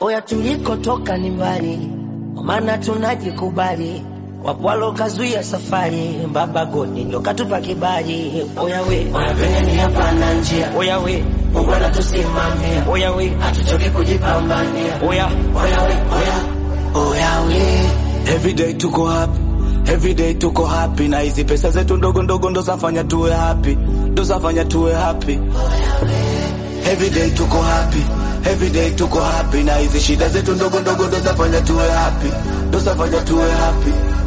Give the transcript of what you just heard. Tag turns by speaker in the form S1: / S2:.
S1: Oya, tulikotoka ni mbali, maana tunajikubali. Wapwalo kazuia safari, baba godi ndo katupa kibali. Oya we, oya pengine hapana njia. Oya we, Mungu anatusimamia. Oya we, hatuchoki kujipambania. Oya, oya we, oya, oya we.
S2: Everyday tuko happy, everyday tuko happy, na hizi pesa zetu ndogo ndogo ndo zafanya tuwe happy, ndo zafanya tuwe happy. Everyday tuko happy, everyday tuko happy, na hizi shida zetu ndogo ndogo ndo zafanya tuwe happy, ndo zafanya tuwe happy.